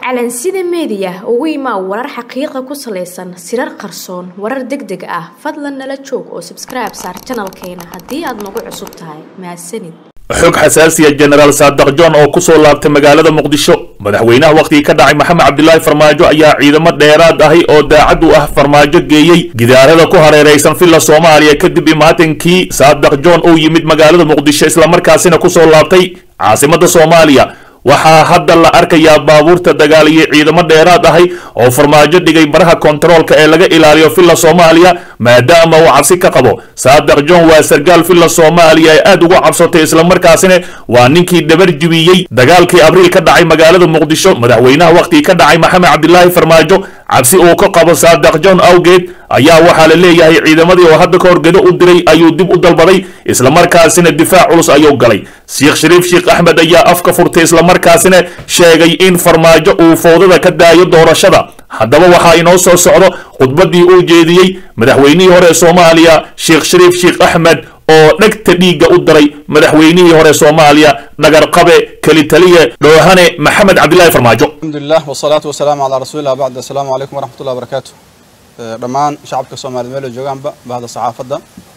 calansida meediya ugu imaa warar xaqiiqa ku salaysan sirar qarsoon warar deg deg ah fadlan nala joog oo sabskribe saar janalkeena haddii aad nagu cusub tahay mahadsanid xog xasaasiya jenaraal saadaq john oo ku soo laabtay magaalada muqdisho madaxweynaha wakhtigii ka dhacay maxamed cabdilaahi farmaajo ayaa ciidamo dheeraad ahi oo daacad u ah farmaajo geeyey gidaarada ku hareeraysan villa soomaaliya kadib imaatankii saadaq john uu yimid magaalada muqdisho islamarkaasina ku soo laabtay caasimadda soomaaliya waxaa hadda la arkayaa baabuurta dagaal iyo ciidamo dheeraad ahi oo farmaajo dhigay baraha kontaroolka ee laga ilaaliyo villa soomaaliya maadaama uu cabsi ka qabo saadaq john waa sargaal villa soomaaliya ee aad uga cabsatay islamarkaasina waa ninkii dhabar jibiyey dagaalkii abriil ka dhacay magaalada muqdisho madaxweynaha wakhtigii ka dhacay maxamed cabdilaahi farmaajo cabsi uu ka qabo saadaq john awgeed ayaa waxaa la leeyahay ciidamadii oo hadda ka horgedo u diray ayuu dib u dalbaday islamarkaasina difaac culus ayuu galay sheekh shariif sheekh axmed ayaa afka furtay islamarkaasina sheegay in farmaajo uu fowdada ka daayo doorashada haddaba waxaa inoo soo socdo khudbaddii uu jeediyey madaxweynihii hore soomaaliya sheekh shariif sheekh axmed oo dhegta dhiigga u daray madaxweynihii hore soomaaliya dhagarqabe kelitaliye dhoohane maxamed cabdilaahi farmaajo alxamdulilah wasalaatu wasalaamu calaa rasuulillah bacd assalaamu calaykum waraxmatullahi barakaatu dhammaan shacabka soomaaliyed meel ay joogaanba bahda saxaafadda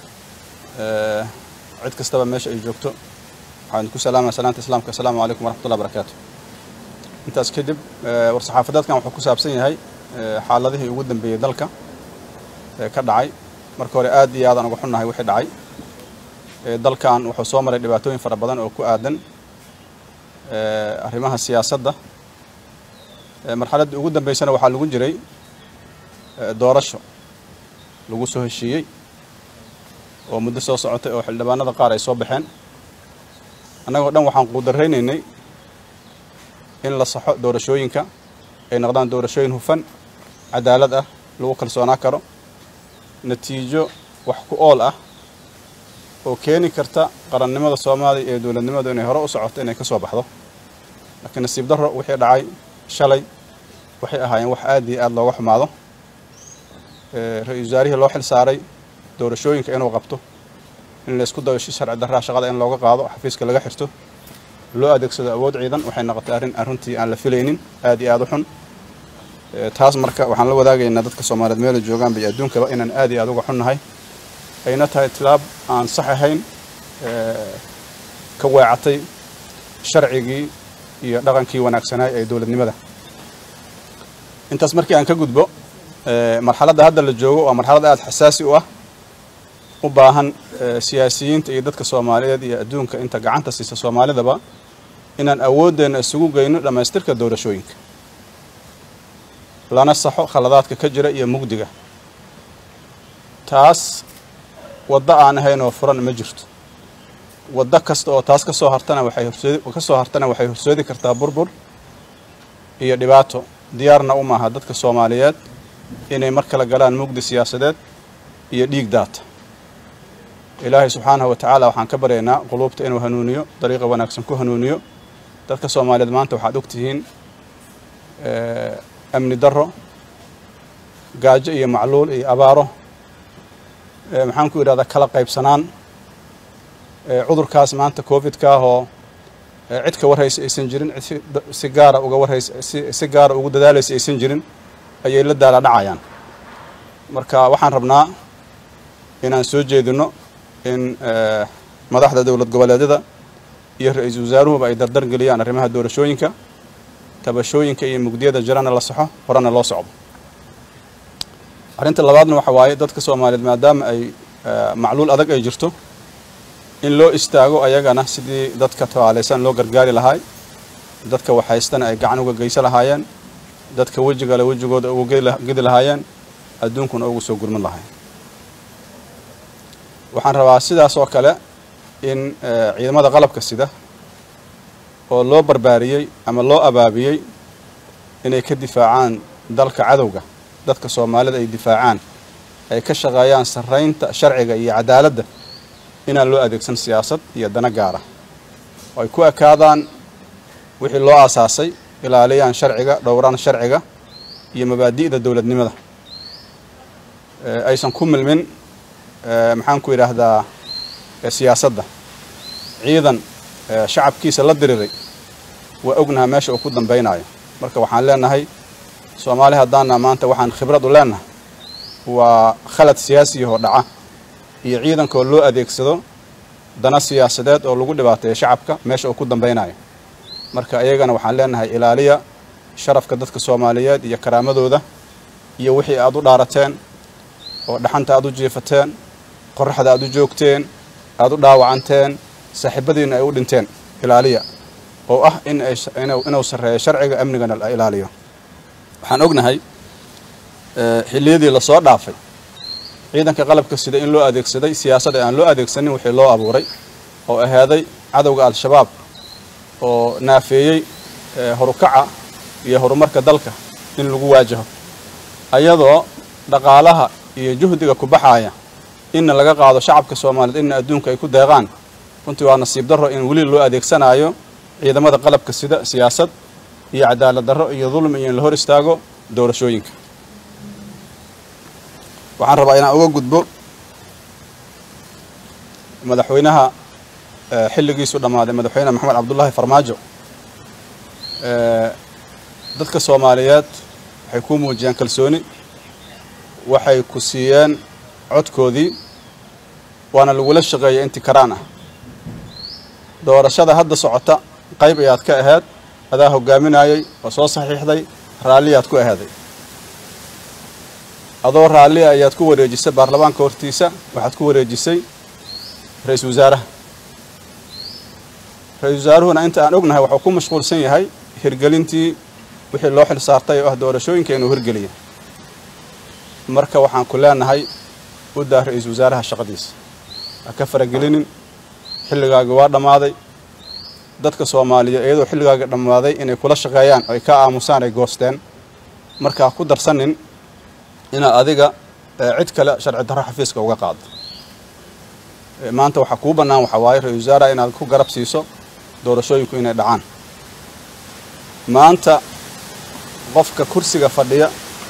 cid kastaba meesha ay joogto waxaan ku salaamaya salaanta islaamka assalaamu calaykum waraxmatullahi barakaatu intaas kadib war saxaafadeedkan wuxuu ku saabsan yahay xaaladihii ugu dambeeyey dalka ka dhacay marka hore aad iyo aadaan uga xunnahay wixii dhacay dalkan wuxuu soo maray dhibaatooyin fara badan oo ku aadan arrimaha siyaasadda marxaladdii ugu dambeysana waxaa lagu jiray doorasho lagu soo heshiiyey oo muddo soo socotay oo xildhibaanada qaar ay soo baxeen annagoo dhan waxaan quudaraynaynay in la saxo doorashooyinka ay noqdaan doorashooyin hufan cadaalad ah lagu kalsoonaa karo natiijo wax ku ool ah oo keeni karta qarannimada soomaaliya ee dowladnimadu inay hore u socoto inay ka soo baxdo laakiin nasiib darro wixii dhacay shalay waxay ahaayeen wax aad iyo aad looga xumaado ra-iisul wasaarihii loo xil saaray doorashooyinka inuu qabto in laysku dayo si sharci darraa shaqada in looga qaado xafiiska laga xirto loo adeegsado awood ciidan waxay noqotay arrin arrintii aan la filaynin aad iyo aad u xun taas marka waxaan la wadaagaynaa dadka soomaaliyeed meela joogaanba iyo adduunkaba inaan aad iyo aad uga xunnahay ayna tahay tilaab aan sax ahayn ka weecatay sharcigii iyo dhaqankii wanaagsanaay ee dowladnimada intaas markii aan ka gudbo marxaladda hadda la joogo waa marxalad aad xasaasi u ah u baahan siyaasiyiinta iyo dadka soomaaliyeed iyo adduunka inta gacanta siisa soomaalidaba inaan awooddeenna isugu geyno dhammaystirka doorashooyinka lana saxo khaladaadka ka jira iyo mugdiga taas waddo aan ahayn oo furan ma jirto waddo kasta oo taas ka soo hartana waxay horsoodi ka soo hartana waxay horsoodi kartaa burbur iyo dhibaato diyaarna u maaha dadka soomaaliyeed inay mar kale galaan mugdi siyaasadeed iyo dhiig daata ilaahay subxaanahu wa tacaala waxaan ka baryaynaa quluubta inuu hanuuniyo dariiqa wanaagsan ku hanuuniyo dadka soomaaliyeed maanta waxaad og tihiin amni darro gaajo iyo macluul iyo abaaro maxaan ku yidhahdaa kala qaybsanaan cudurkaas maanta covidka ah oo cid ka warhaysa aysan jirin cid si gaara uga warhaysa si gaara ugu dadaalaysa aysan jirin ayay la daala dhacayaan marka waxaan rabnaa inaan soo jeedino in madaxda dowlad goboleedyada iyo ra-iisul wasaaruhuba ay dardar geliyaan arrimaha doorashooyinka tabashooyinka iyo mugdiyada jirana la saxo horena loo socdo arrinta labaadna waxa waaye dadka soomaaliyeed maadaama ay macluul adag ay jirto in loo istaago ayagana sidii dadka tabaalaysan loo gargaari lahaay dadka waxhaystana ay gacan uga geysa lahaayeen dadka wejigale wejigooda uga gedi lahaayeen adduunkuna ugu soo gurmin lahayn waxaan rabaa sidaas oo kale in ciidamada qalabka sida oo loo barbaariyey ama loo abaabiyey inay ka difaacaan dalka cadowga dadka soomaalida ay difaacaan ay ka shaqeeyaan sarraynta sharciga iyo cadaaladda inaan loo adeegsan siyaasad iyo dana gaara oo ay ku ekaadaan wixii loo aasaasay ilaaliyaan sharciga dhowraan sharciga iyo mabaadi'da dowladnimada aysan ku milmin maxaan ku yidhaahdaa siyaasadda ciidan shacabkiisa la diriray waa ognaha meesha uu ku dambaynayo marka waxaan leenahay soomaali haddaana maanta waxaan khibrad u leenahay waa khalad siyaasi oo dhaca iyo ciidankoo loo adeegsado dana siyaasadeed oo lagu dhibaateeyo shacabka meesha uu ku dambaynayo marka iyagana waxaan leenahay ilaaliya sharafka dadka soomaaliyeed iyo karaamadooda iyo wixii aad u dhaarateen oo dhaxanta aad u jiifateen qoraxda aad u joogteen aad u dhaawacanteen saaxiibadiina ay u dhinteen ilaaliya oo ah in ay inuu sarreeyo sharciga amnigana la ilaaliyo waxaan ognahay xilliyadii lasoo dhaafay ciidanka qalabka sida in loo adeegsaday siyaasada aan loo adeegsanin wixii loo abuuray oo ahaaday cadowga al-shabaab oo naafeeyey horukaca iyo horumarka dalka in lagu waajaho ayadoo dhaqaalaha iyo juhdiga ku baxaaya inna laga qaado shacabka soomaaliyeed inna adduunka ay ku deeqaan runtii waa nasiib darro in weli loo adeegsanayo ciidamada qalabka sida siyaasad iyo cadaalad darro iyo dulmi iyo in la hor istaago doorashooyinka waxaan rabaa inaan uga gudbo madaxweynaha xilligiisu dhammaaday madaxweyne maxamed cabdullaahi farmaajo dadka soomaaliyeed waxay ku muujiyeen kalsooni waxay ku siiyeen codkoodii waana lagula shaqeeyay intii karaan ah doorashada hadda socota qayb ayaad ka ahayd adaa hogaaminayay oo soo saxiixday raalliyaad ku ahaaday adoo raalli ayaad ku wareejisay baarlamaanka hortiisa waxaad ku wareejisay ra-iisul wasaaraha ra-isul wasaaruhuna inta aan ognahay waxuu ku mashquulsan yahay hirgelintii wixii loo xil saartay oo ah doorashooyinka inuu hirgeliya marka waxaan ku leenahay u daa ra-iisul wasaaraha shaqadiisa ha ka faragelinin xilligaagi waa dhammaaday dadka soomaaliyeed iyadoo xilligaaga dhammaaday inay kula shaqeeyaan ay ka aamusaan ay goosteen marka ha ku darsanin inaad adiga cid kale sharci darro xafiiska uga qaado maanta waxaa kuu bannaan waxaa waaye ra-isul wasaaraha inaad ku garab siiso doorashooyinku inay dhacaan maanta qofka kursiga fadhiya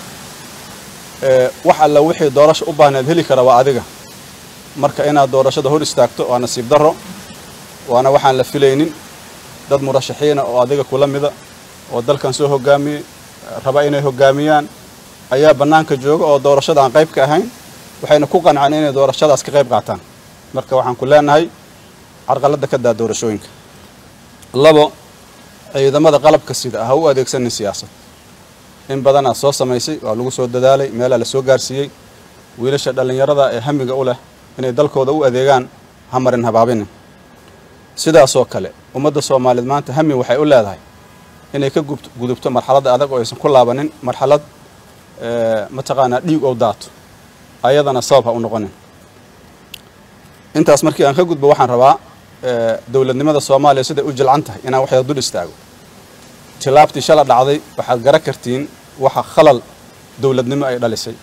wax alla wixii doorasho u baahneed heli kara waa adiga marka inaad doorashada hor istaagto waa nasiib darro waana waxaan la filaynin dad murashaxiina oo adiga kula mida oo dalkan soo hogaamiyey raba inay hogaamiyaan ayaa bannaanka jooga oo doorashada aan qayb ka ahayn waxayna ku qanceen inay doorashadaas ka qayb qaataan marka waxaan ku leenahay carqaladda ka daa doorashooyinka labo ciidamada qalabka sida ha u adeegsanin siyaasad in badanaad soo samaysay waa lagu soo dadaalay meelaa la soo gaarsiiyey wiilasha dhallinyarada ee hamiga u leh inay dalkooda u adeegaan ha marin habaabinin sidaasoo kale ummadda soomaaliyeed maanta hami waxay u leedahay inay ka gudubto marxaladda adag oo aysan ku laabanin marxalad mataqaanaa dhiig ou daato ayadana sabab ha u noqonin intaas markii aan ka gudbo waxaan rabaa dowladnimada soomaaliya siday u jilcan tahay inaan waxyada dul istaago tilaabtii shala dhacday waxaad gara kartiin waxa khalal dowladnimo ay dhalisay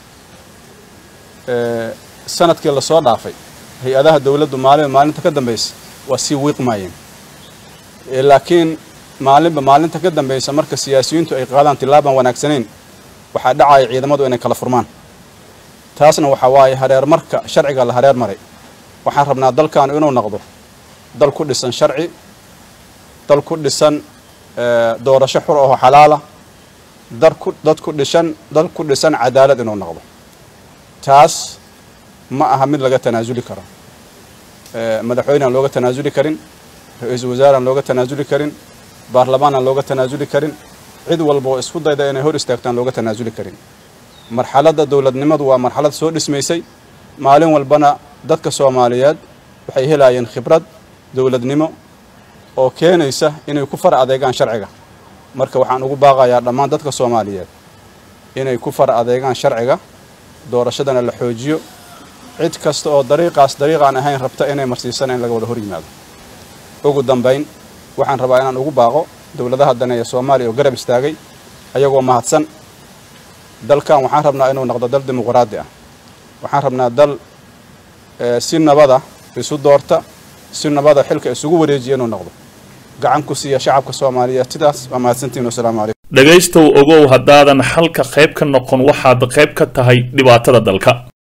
sanadkii lasoo dhaafay hay-adaha dowladdu maalinba maalinta ka dambaysa waa sii wiiqmaayeen laakiin maalinba maalinta ka dambaysa marka siyaasiyiintu ay qaadaan tilaabaan wanaagsanayn waxaa dhacaya ciidamadu inay kala furmaan taasna waxaa waaye hareer marka sharciga la hareer maray waxaan rabnaa dalkaanu inuu noqdo dal ku dhisan sharci dal ku dhisan doorasho xur oo xalaala darku dad ku dhishan dal ku dhisan cadaalad inuu noqdo taas ma aha mid laga tanaasuli karo madaxweyne aan looga tanaasuli karin ra-iisul wasaare aan looga tanaasuli karin baarlamaan aan looga tanaasuli karin cid walba oo isku dayda inay hor istaagtaan looga tanaasuli karin marxaladda dowladnimadu waa marxalad soo dhismaysay maalin walbana dadka soomaaliyeed waxay helaayeen khibrad dowladnimo oo keenaysa inay ku far adeegaan sharciga marka waxaan ugu baaqayaa dhammaan dadka soomaaliyeed inay ku far adeegaan sharciga doorashadana la xoojiyo cid kasta oo dariiqaas dariiqaan ahayn rabta inay marsiisana in laga wada hor yimaado ugu dambayn waxaan rabaa inaan ugu baaqo dowladaha daneeya soomaaliya oo garab istaagay ayagoo mahadsan dalkan waxaan rabnaa inuu noqdo dal dimuqraadi ah waxaan rabnaa dal si nabada isu doorta si nabada xilka isugu wareejiya inuu noqdo gacan ku siiya shacabka soomaaliyeed sidaas waa mahadsantiin wasalaamu calaykum dhegaystow ogow haddaadan xalka qayb ka noqon waxaad qayb ka tahay dhibaatada dalka